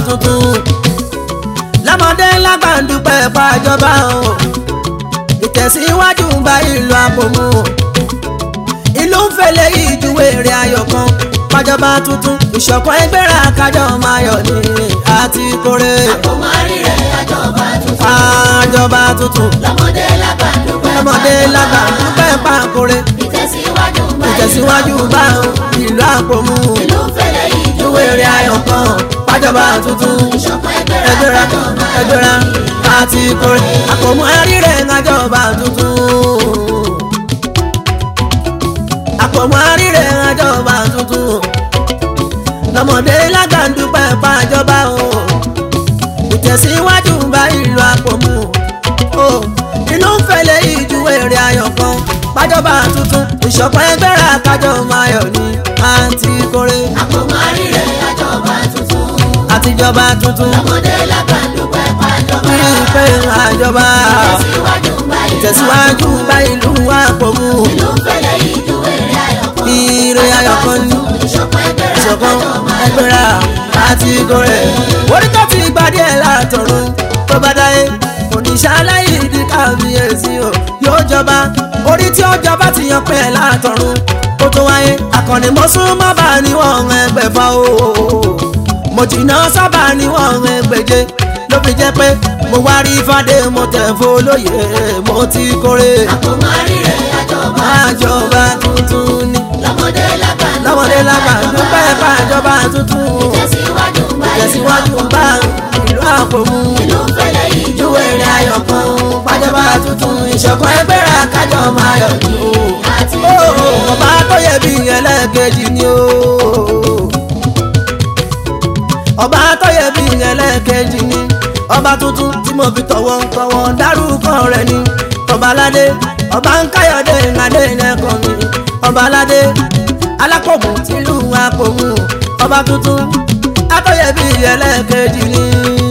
tuntun lọ́mọdé lágbà ń dúpẹ́ pàjọba o ìtẹ̀síwájú ń bá ìlú àpòmù ìlú ń fẹlẹ̀ ìjúwe èrè ayọ̀ kan pàjọba tuntun ìṣọ̀kan ẹgbẹ́ra kájọ máa yọ̀ ní àti kórè àpòmọ́ rírẹ̀ àjọba tuntun. pàjọba tuntun lọ́mọdé lágbà dúpẹ́ lọ́mọdé lágbà ń dúpẹ́ pàkórè ìtẹ̀síwájú ń bá ìtẹ̀síwájú bá ìlú àpòmù ìlú fẹ́lẹ̀ ìjúwe ìjúwe èrè ayọ̀ kan pàjọba tuntun ìṣọ̀kan ẹgbẹ́ra ẹgbẹ́ra kájọ máa yọ̀ ẹgbẹ́ra àti kórè àpòmù ẹrírẹ̀ ńlájọba tuntun àpòmù ẹrírẹ̀ ńlájọba tuntun lọ́mọdé lágbàndúpẹ́ pàjọba o ìtẹ̀síwájú ń bá ìlú àpòmù o inú ń fẹlẹ̀ ìjúwe èrè ayọ̀ kan pàjọba tuntun ìṣọ̀kan ẹgbẹ́ra kájọ máa yọ̀ ní àti kórè àpòmọ́ rírẹ̀ àjọba tuntun. àtijọba tuntun lọ́mọdé lágbà dúpẹ́ pàjọba rí i pé àjọba ìtẹ̀síwájú ń bá ìlú ìtẹ̀síwájú bá ìlú àpòmù ìlú fẹ́lẹ̀ ìjúwe rẹ̀ ayọ̀ kan. ire ayọ̀ kan ní ìṣọ̀kan ẹgbẹ́ra ìṣọ̀kan kájọ máa yọ̀ ẹgbẹ́ra àti ìgòrè orí tó ti gbadé ẹ̀ látọ̀run tó bá dáyé oníṣàlàyé ìdí kábíyèsí o yóò jọba orí tí ó jọba ti yan pẹ́ látọ̀run ó tó wáyé akọni mo sún mọ́ bá níwọ̀n ẹgbẹ̀fà o mo jìnnà sábà níwọ̀n ẹgbẹ̀je ló fi jẹ́ pé mo wá rí fàdé mo tẹ̀ fọlọ́yè mo ti kórè àpòmọ́ rírẹ̀ àjọba àjọba tuntun ni lọ́mọdé lágbà lọ́wọ́dé lágbà dúpẹ́ fàjọba tuntun ìtẹ̀síwájú ń bá tẹ̀síwájú bá ìlú àpòmù ìlú fẹ́lẹ̀ ìjúwe ìjúwe rẹ̀ ayọ̀ kan fàjọba tuntun ìṣọ̀kan ẹgbẹ́ra kájọ máa yọ̀ ní àti o. ọba tó yẹ bí ẹlẹ́ẹ̀kejì ni o. ọba tó yẹ bí ẹlẹ́ẹ̀kejì ni ọba tuntun tí mo fi tọ̀wọ̀ tọ̀wọ̀ dárúkọ rẹ̀ ni ọba aládé ọba ń káyọ̀dé ìrìnàdé ẹ̀kọ́ mi ọba aládé alápòmù tìlú àpòmù ọba tuntun atọ́yẹ̀bí ẹlẹ́ẹ̀kejì ni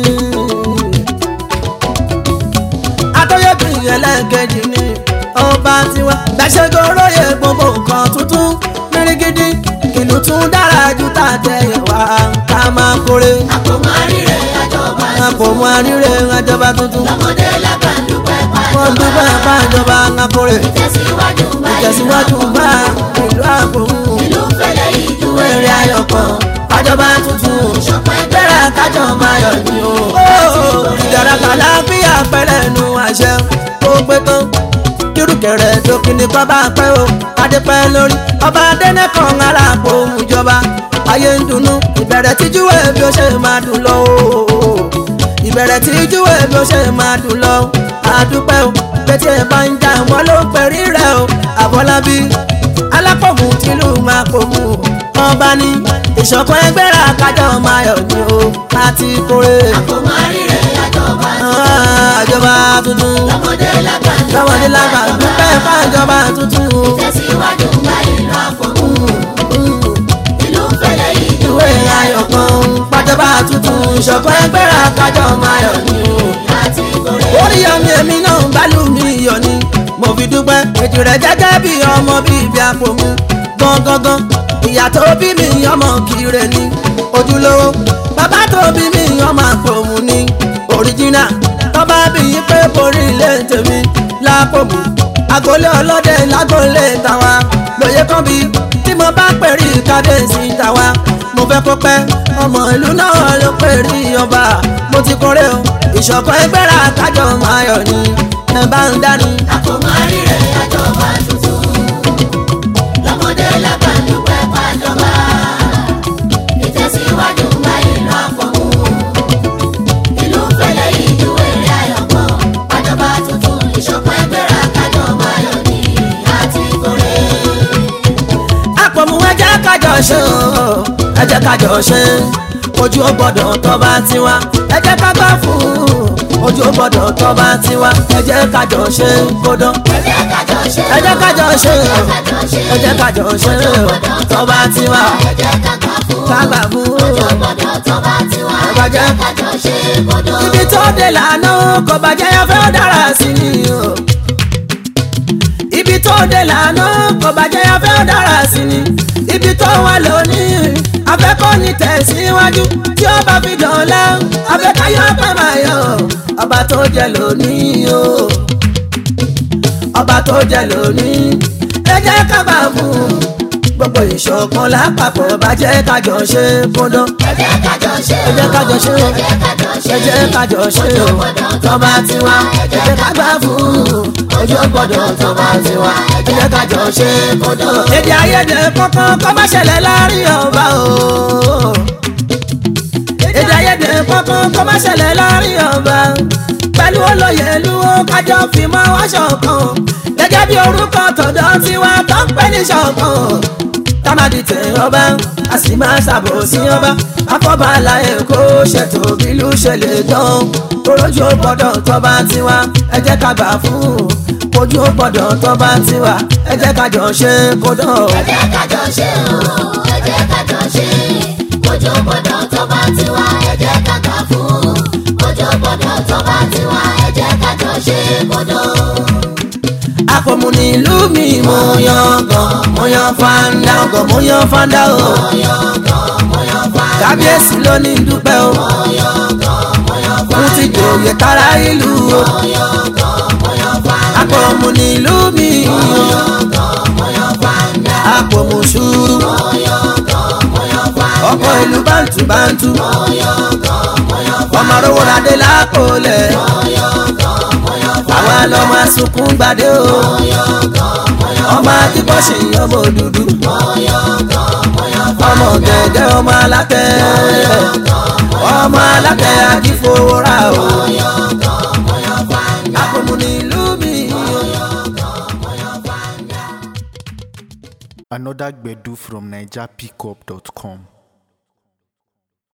atọ́yẹ̀bí ẹlẹ́ẹ̀kejì ni ọba tiwa gbàṣẹ́gun olóye gbogbo nǹkan tuntun mìrìgìdì ìlú tún dára ju tàtẹ̀yẹ̀ wá ká máa kórè àpòmọ́ rírẹ̀ àjọba àpòmù àríre àjọba tuntun lọ́mọdé lágbà dúpẹ́ wọ́n pàjọba dúpẹ́ fàjọba ká kórè ìtẹ̀síwájú ń bá ìtẹ̀síwájú bá ìlú àpòmù ìlú fẹ́lẹ̀ ìjúwe èrè rẹ̀ ayọ̀ kan fàjọba tuntun ìṣọ̀kan ẹgbẹ́ra bẹ́rẹ̀ kájọ máa yọ̀ ní o. ìdára kàlá bí àpẹẹrẹ nu àṣẹ ó pé tán kírùkẹrẹ dókínì kọ́ bá pẹ́ o adépẹ́ lórí ọba adẹ́nẹ́kan aláàpò ìjọba ayé ń dunnú ìbẹ̀rẹ̀ tíjúwé bí ó ṣe máa dùn lọ o. ìbẹ̀rẹ̀ tíjúwé bí ó ṣe máa dùn lọ àdúpẹ́ o pété bá ń jà wọ́n ló ń pẹ̀rí rẹ̀ o àbọ̀lábí alápòmù tìlú máa pòmù ọba ní ìṣọ̀kan ẹgbẹ́ra kájọ máa yọ̀ ní o àti kórè àpòmọ́ rírẹ̀ àjọba àjọba tuntun lọ́mọdé lágbà lọ́wọ́dé lágbà dúpẹ́ fàjọba tuntun ìtẹ̀síwájú ń bá ìlú àpòmù ìlú fẹ́lẹ̀ ìjúwe ìwé ayọ̀ kan pàjọba tuntun ìṣọ̀kan ẹgbẹ́ra kájọ máa yọ̀ ní o. àti ìkórè orí ọmọ èmi náà ń bálù mi yọ̀ ni mo fi dúpẹ́ ètò rẹ̀ jẹ́jẹ́ bí ọmọ bíbí àpòmù gangan ìyá tó bí mi ọmọ kire ni ojúlówó bàbá tó bí mi ọmọ àpòmù ni òríjínà tọ́ba bí yín pé borí ilé tèmi lápòmù agolé ọlọ́dẹ lágolé tàwa lóye kan bí tí mo bá pẹ̀rí kábíyèsí tàwa mo fẹ́ kó pẹ́ ọmọ ìlú náà ló pẹ̀rí ọba mo ti kórè o ìṣọ̀kan ẹgbẹ́ra kájọ máa yọ̀ ni ẹ bá ń dání. àpòmọ́ rírẹ̀ àjọba tuntun lọ́mọdé lágbà dúpẹ́ pàjọba ìtẹ̀síwájú ń bá ìlú àpòmù ìlú fẹ́lẹ̀ ìjúwe rẹ̀ ayọ̀pọ̀ pàjọba tuntun ìṣọ̀kan ẹgbẹ́ra kájọ máa yọ̀ ní àti ìkórè. àpòmù ẹ jẹ́ kájọ ṣe o ẹ jẹ́ kájọ ṣe ojú ó gbọ́dọ̀ tọ́ba tiwa ẹ jẹ́ ká gbà fún ojú ó gbọ́dọ̀ tọ́ba tiwa ẹ jẹ́ kájọ ṣe kódán ẹ jẹ́ kájọ ṣe ẹ jẹ́ kájọ ṣe o kájọ ṣe ẹ jẹ́ kájọ ṣe o tọ́ba tiwa ẹ jẹ́ ká gbà fún ká gbà fún ọjọ́ gbọ́dọ̀ tọ́ba tiwa ẹ bá jẹ́ kájọ ṣe kódó. ibi tó dé lànà kò bàjẹ́ yẹn fẹ́ dára sí ni o. ibi tó dé lànà kò bàjẹ́ yẹn fẹ́ dára sí ni. ibi tó wà lónìí afẹ́kọ́ ní tẹ̀síwájú tí ó bá fi dọ̀la afẹ́káyọ̀ pẹ́ máa yọ ọba tó jẹ lónìí o ọba tó jẹ lónìí ẹ jẹ́ ká bá fún un gbogbo ìṣọ̀kan lápapọ̀ bá jẹ́ kájọ ṣe kúndán ẹ jẹ́ kájọ ṣe ẹ jẹ́ kájọ ṣe o ẹ jẹ́ kájọ ṣe ẹ jẹ́ kájọ ṣe o tọ́ba tiwa ẹ jẹ́ ká gbà fún un ojú gbọ́dọ̀ tọ́ba tiwa ẹ jẹ́ kájọ ṣe kúndán. èdè àìyedè kankan kó má ṣẹlẹ̀ láàrin ọba o èdè àìyedè kankan kó má ṣẹlẹ̀ láàrin ọba pẹ̀lú olóyè ìlú ó kájọ fi mọ́ wá ṣọ̀kan gẹ́gẹ́ bí orúkọ tọ̀dọ̀ tiwa tó ń pè ní ṣọ̀kan támádì tẹ ọba a sì máa ṣàbòsí ọba afọbàlà èkó ṣètò bílú ṣẹlẹ̀ dán torójú ó gbọ́dọ̀ tọba tiwa ẹ jẹ́ ká gbà fún un ojú ó gbọ́dọ̀ tọba tiwa ẹ jẹ́ ká jọ ṣe kó dán. ẹ jẹ́ kájọ ṣe o ẹ jẹ́ kájọ ṣe ojú gbọ́dọ̀ tó bá tiwa ẹ jẹ́ ká gbà fún ojú gbọ́dọ̀ tó bá tiwa ẹ jẹ́ kájọ ṣe kódó. àpòmù nílùú mi mo yan gan mo yan fanda gan mo yan fanda o kábíyèsí ló ní dúpẹ́ o mo ti jòyè tara ìlú o àpòmù nílùú mi àpòmù ṣùrù ọkọ̀ ìlú bàǹtù bàǹtù ọmọ rówó ládé lákòólẹ̀ àwa lọ́mọ asunkún gbadé o ọmọ akíkọ́ ṣe ọmọ dúdú ọmọ gẹ̀gẹ́ ọmọ alátẹ ọmọ alátẹ akífowórà o àpòmù nílùú mi o. Another Gbedu from NigerPickup.com.